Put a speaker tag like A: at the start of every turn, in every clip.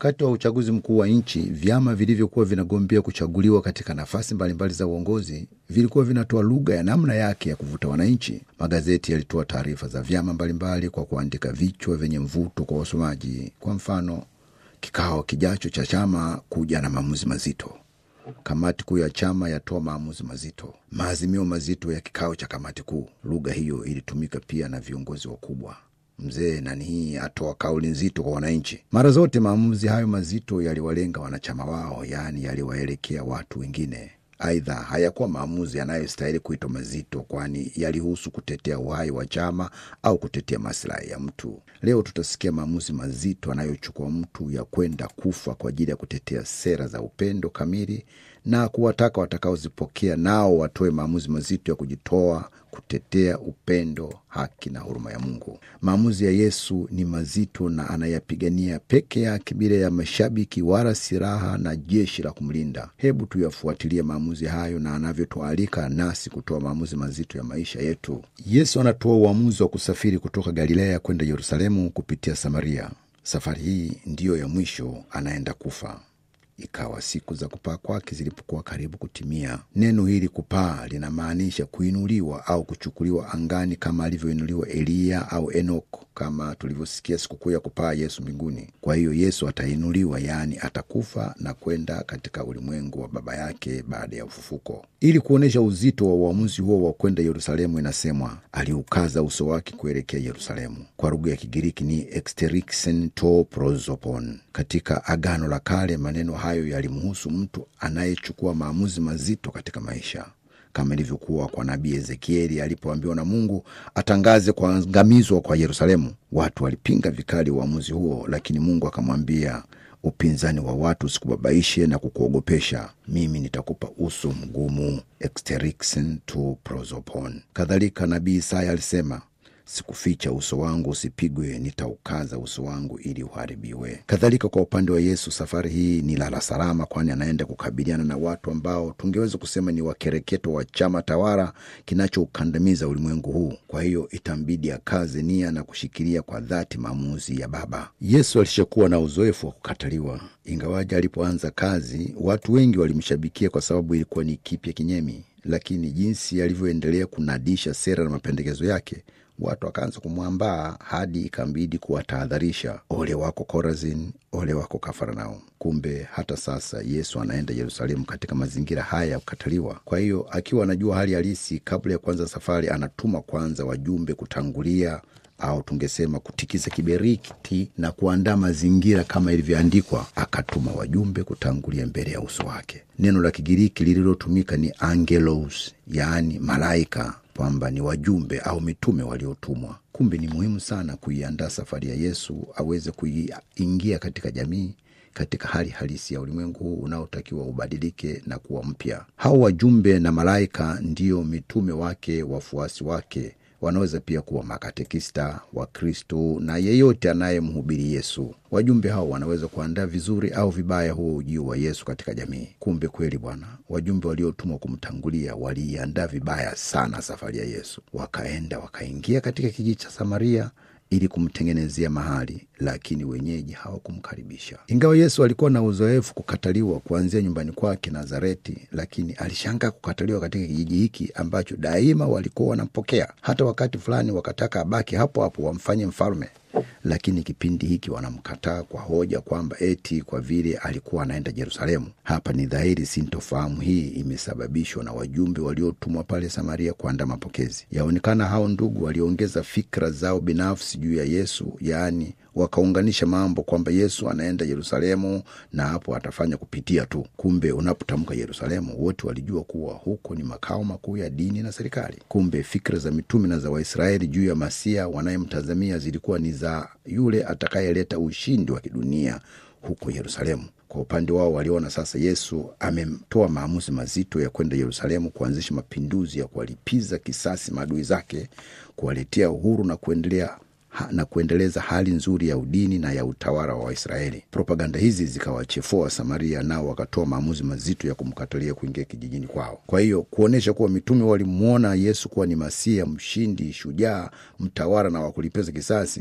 A: Wakati wa uchaguzi mkuu wa nchi, vyama vilivyokuwa vinagombea kuchaguliwa katika nafasi mbalimbali za uongozi vilikuwa vinatoa lugha ya namna yake ya kuvuta wananchi. Magazeti yalitoa taarifa za vyama mbalimbali kwa kuandika vichwa vyenye mvuto kwa wasomaji. Kwa mfano, kikao kijacho cha chama kuja na maamuzi mazito. Kamati kuu ya chama yatoa maamuzi mazito. Maazimio mazito ya kikao cha kamati kuu. Lugha hiyo ilitumika pia na viongozi wakubwa. Mzee nani hii atoa kauli nzito kwa wananchi. Mara zote maamuzi hayo mazito yaliwalenga wanachama wao, yaani yaliwaelekea watu wengine. Aidha, hayakuwa maamuzi yanayostahili kuitwa mazito, kwani yalihusu kutetea uhai wa chama au kutetea maslahi ya mtu. Leo tutasikia maamuzi mazito anayochukua mtu ya kwenda kufa kwa ajili ya kutetea sera za upendo kamili na kuwataka watakaozipokea nao watoe maamuzi mazito ya kujitoa kutetea upendo, haki na huruma ya Mungu. Maamuzi ya Yesu ni mazito na anayapigania peke yake bila ya mashabiki wala silaha na jeshi la kumlinda. Hebu tuyafuatilie maamuzi hayo na anavyotualika nasi kutoa maamuzi mazito ya maisha yetu. Yesu anatoa uamuzi wa kusafiri kutoka Galilaya kwenda Yerusalemu kupitia Samaria. Safari hii ndiyo ya mwisho, anaenda kufa. Ikawa siku za kupaa kwake zilipokuwa karibu kutimia. Neno hili kupaa linamaanisha kuinuliwa au kuchukuliwa angani, kama alivyoinuliwa Eliya au Enoko, kama tulivyosikia sikukuu ya kupaa Yesu mbinguni. Kwa hiyo Yesu atainuliwa, yaani atakufa na kwenda katika ulimwengu wa Baba yake baada ya ufufuko. Ili kuonyesha uzito wa uamuzi huo wa kwenda Yerusalemu, inasemwa aliukaza uso wake kuelekea Yerusalemu. Kwa lugha ya Kigiriki ni exterixen to prosopon. Katika Agano la Kale maneno hayo yalimhusu mtu anayechukua maamuzi mazito katika maisha, kama ilivyokuwa kwa nabii Ezekieli alipoambiwa na Mungu atangaze kuangamizwa kwa Yerusalemu. Watu walipinga vikali uamuzi huo, lakini Mungu akamwambia, upinzani wa watu usikubabaishe na kukuogopesha. Mimi nitakupa uso mgumu, exterixen to prosopon. Kadhalika nabii Isaya alisema Sikuficha uso wangu usipigwe, nitaukaza uso wangu ili uharibiwe. Kadhalika kwa upande wa Yesu, safari hii ni lala salama, kwani anaenda kukabiliana na watu ambao tungeweza kusema ni wakereketo wa chama tawala kinachoukandamiza ulimwengu huu. Kwa hiyo itambidi akaze nia na kushikilia kwa dhati maamuzi ya Baba. Yesu alishakuwa na uzoefu wa kukataliwa, ingawaji alipoanza kazi watu wengi walimshabikia kwa sababu ilikuwa ni kipya kinyemi, lakini jinsi alivyoendelea kunadisha sera na mapendekezo yake watu wakaanza kumwambaa hadi ikambidi kuwatahadharisha, ole wako Korazin, ole wako Kafarnaum. Kumbe hata sasa Yesu anaenda Yerusalemu katika mazingira haya ya kukataliwa. Kwa hiyo akiwa anajua hali halisi, kabla ya kuanza safari, anatuma kwanza wajumbe kutangulia au tungesema kutikisa kiberiti na kuandaa mazingira kama ilivyoandikwa. Akatuma wajumbe kutangulia mbele ya uso wake. Neno la Kigiriki lililotumika ni angelos, yaani malaika kwamba ni wajumbe au mitume waliotumwa. Kumbe ni muhimu sana kuiandaa safari ya Yesu aweze kuingia katika jamii katika hali halisi ya ulimwengu huu unaotakiwa ubadilike na kuwa mpya. Hao wajumbe na malaika ndiyo mitume wake, wafuasi wake wanaweza pia kuwa makatekista wa Kristo na yeyote anayemhubiri Yesu. Wajumbe hao wanaweza kuandaa vizuri au vibaya huo ujio wa Yesu katika jamii. Kumbe kweli Bwana, wajumbe waliotumwa kumtangulia waliiandaa vibaya sana safari ya Yesu. Wakaenda wakaingia katika kijiji cha Samaria ili kumtengenezea mahali, lakini wenyeji hawakumkaribisha. Ingawa Yesu alikuwa na uzoefu kukataliwa kuanzia nyumbani kwake Nazareti, lakini alishangaa kukataliwa katika kijiji hiki ambacho daima walikuwa wanampokea. Hata wakati fulani wakataka abaki hapo hapo wamfanye mfalme, lakini kipindi hiki wanamkataa kwa hoja kwamba eti kwa vile alikuwa anaenda Yerusalemu. Hapa ni dhahiri sintofahamu hii imesababishwa na wajumbe waliotumwa pale Samaria kuandaa mapokezi. Yaonekana hao ndugu waliongeza fikra zao binafsi juu ya Yesu, yaani wakaunganisha mambo kwamba Yesu anaenda Yerusalemu na hapo atafanya kupitia tu. Kumbe unapotamka Yerusalemu, wote walijua kuwa huko ni makao makuu ya dini na serikali. Kumbe fikra za mitume na za Waisraeli juu ya Masia wanayemtazamia zilikuwa ni za yule atakayeleta ushindi wa kidunia huko Yerusalemu. Kwa upande wao waliona sasa Yesu ametoa maamuzi mazito ya kwenda Yerusalemu kuanzisha mapinduzi ya kuwalipiza kisasi maadui zake, kuwaletea uhuru na kuendelea ha, na kuendeleza hali nzuri ya udini na ya utawala wa Waisraeli. Propaganda hizi zikawachefua Samaria, nao wakatoa maamuzi mazito ya kumkatalia kuingia kijijini kwao. Kwa hiyo kuonyesha kuwa mitume walimwona Yesu kuwa ni Masia, mshindi, shujaa, mtawala na wakulipiza kisasi.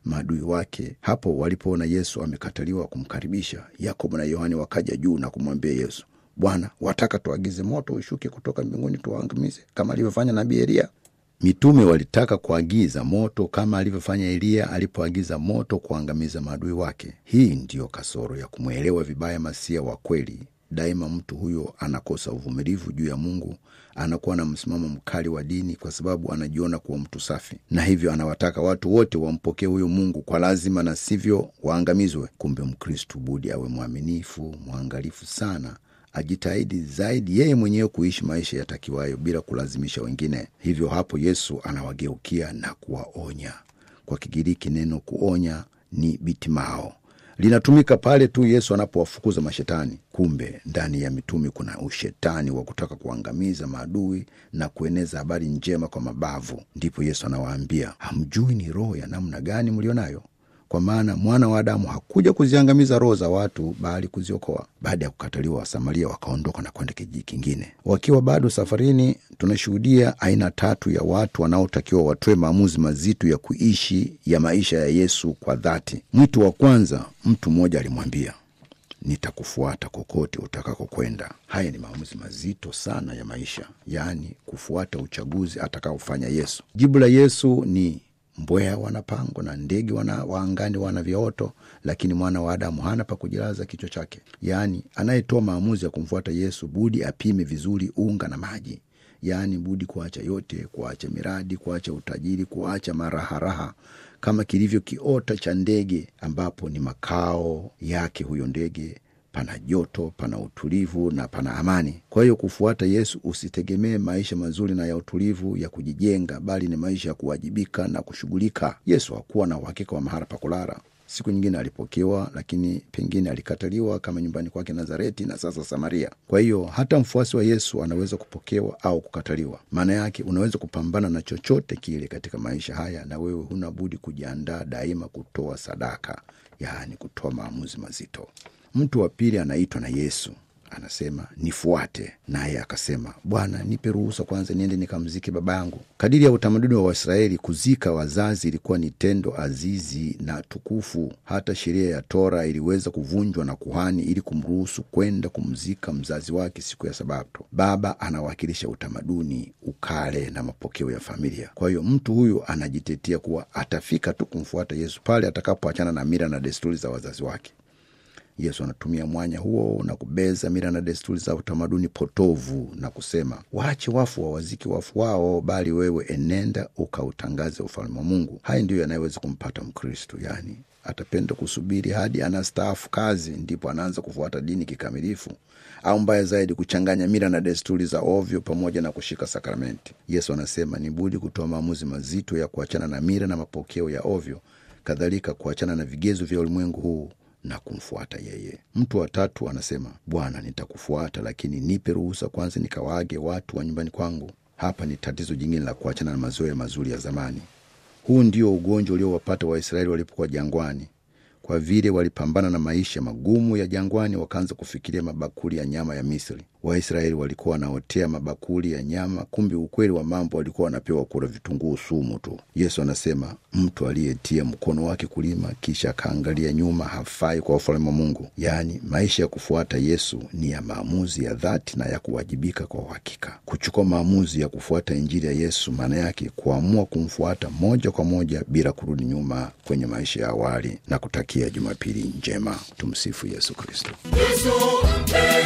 A: maadui wake. Hapo walipoona Yesu amekataliwa kumkaribisha, Yakobo na Yohani wakaja juu na kumwambia Yesu, Bwana, wataka tuagize moto ushuke kutoka mbinguni tuwaangamize kama alivyofanya nabii Eliya? Mitume walitaka kuagiza moto kama alivyofanya Eliya alipoagiza moto kuangamiza maadui wake. Hii ndiyo kasoro ya kumwelewa vibaya Masia wa kweli. Daima mtu huyo anakosa uvumilivu juu ya Mungu, anakuwa na msimamo mkali wa dini kwa sababu anajiona kuwa mtu safi, na hivyo anawataka watu wote wampokee huyo Mungu kwa lazima, na sivyo waangamizwe. Kumbe Mkristu budi awe mwaminifu, mwangalifu sana ajitahidi zaidi yeye mwenyewe kuishi maisha yatakiwayo bila kulazimisha wengine. Hivyo hapo Yesu anawageukia na kuwaonya. Kwa Kigiriki neno kuonya ni bitimao, linatumika pale tu Yesu anapowafukuza mashetani. Kumbe ndani ya mitume kuna ushetani wa kutaka kuangamiza maadui na kueneza habari njema kwa mabavu. Ndipo Yesu anawaambia, hamjui ni roho ya namna gani mlio nayo kwa maana mwana wa Adamu hakuja kuziangamiza roho za watu, bali kuziokoa. Baada ya kukataliwa, Wasamaria wakaondoka na kwenda kijiji kingine. Wakiwa bado safarini, tunashuhudia aina tatu ya watu wanaotakiwa watoe maamuzi mazito ya kuishi ya maisha ya Yesu kwa dhati. Mwito wa kwanza, mtu mmoja alimwambia nitakufuata kokote utakako kwenda. Haya ni maamuzi mazito sana ya maisha, yaani kufuata uchaguzi atakaofanya Yesu. Jibu la Yesu ni mbweha wana pango na ndege wana waangani wana vyaoto, lakini mwana wa Adamu hana pa kujilaza kichwa chake. Yaani, anayetoa maamuzi ya kumfuata Yesu budi apime vizuri unga na maji, yaani budi kuacha yote, kuacha miradi, kuacha utajiri, kuacha maraharaha kama kilivyo kiota cha ndege, ambapo ni makao yake huyo ndege pana joto, pana utulivu na pana amani. Kwa hiyo kufuata Yesu usitegemee maisha mazuri na ya utulivu ya kujijenga, bali ni maisha ya kuwajibika na kushughulika. Yesu hakuwa na uhakika wa mahala pa kulala. Siku nyingine alipokewa, lakini pengine alikataliwa, kama nyumbani kwake Nazareti na sasa Samaria. Kwa hiyo hata mfuasi wa Yesu anaweza kupokewa au kukataliwa. Maana yake unaweza kupambana na chochote kile katika maisha haya, na wewe huna budi kujiandaa daima kutoa sadaka, yaani kutoa maamuzi mazito. Mtu wa pili anaitwa na Yesu, anasema nifuate, naye akasema, Bwana, nipe ruhusa kwanza niende nikamzike baba yangu. Kadiri ya utamaduni wa Waisraeli, kuzika wazazi ilikuwa ni tendo azizi na tukufu. Hata sheria ya Tora iliweza kuvunjwa na kuhani ili kumruhusu kwenda kumzika mzazi wake siku ya Sabato. Baba anawakilisha utamaduni, ukale na mapokeo ya familia. Kwa hiyo mtu huyu anajitetea kuwa atafika tu kumfuata Yesu pale atakapoachana na mila na desturi za wazazi wake. Yesu anatumia mwanya huo na kubeza mila na desturi za utamaduni potovu na kusema, waache wafu wawaziki wafu wao, bali wewe enenda ukautangaze ufalme wa Mungu. Haya ndiyo yanayoweza kumpata Mkristo, yaani atapenda kusubiri hadi anastaafu kazi ndipo anaanza kufuata dini kikamilifu, au mbaya zaidi, kuchanganya mila na desturi za ovyo pamoja na kushika sakramenti. Yesu anasema ni budi kutoa maamuzi mazito ya kuachana na mila na mapokeo ya ovyo, kadhalika kuachana na vigezo vya ulimwengu huu na kumfuata yeye. Mtu wa tatu anasema, Bwana, nitakufuata lakini nipe ruhusa kwanza nikawaage watu wa nyumbani kwangu. Hapa ni tatizo jingine la kuachana na mazoea mazuri ya zamani. Huu ndio ugonjwa uliowapata Waisraeli walipokuwa jangwani. Kwa vile walipambana na maisha magumu ya jangwani, wakaanza kufikiria mabakuli ya nyama ya Misri. Waisraeli walikuwa wanaotea mabakuli ya nyama, kumbe ukweli wa mambo walikuwa wanapewa kula vitunguu sumu tu. Yesu anasema mtu aliyetia mkono wake kulima kisha akaangalia nyuma hafai kwa ufalme wa Mungu. Yaani, maisha ya kufuata Yesu ni ya maamuzi ya dhati na ya kuwajibika kwa uhakika. Kuchukua maamuzi ya kufuata Injili ya Yesu maana yake kuamua kumfuata moja kwa moja bila kurudi nyuma kwenye maisha ya awali, na kutakia Jumapili njema. Tumsifu Yesu Kristo.
B: Yesu,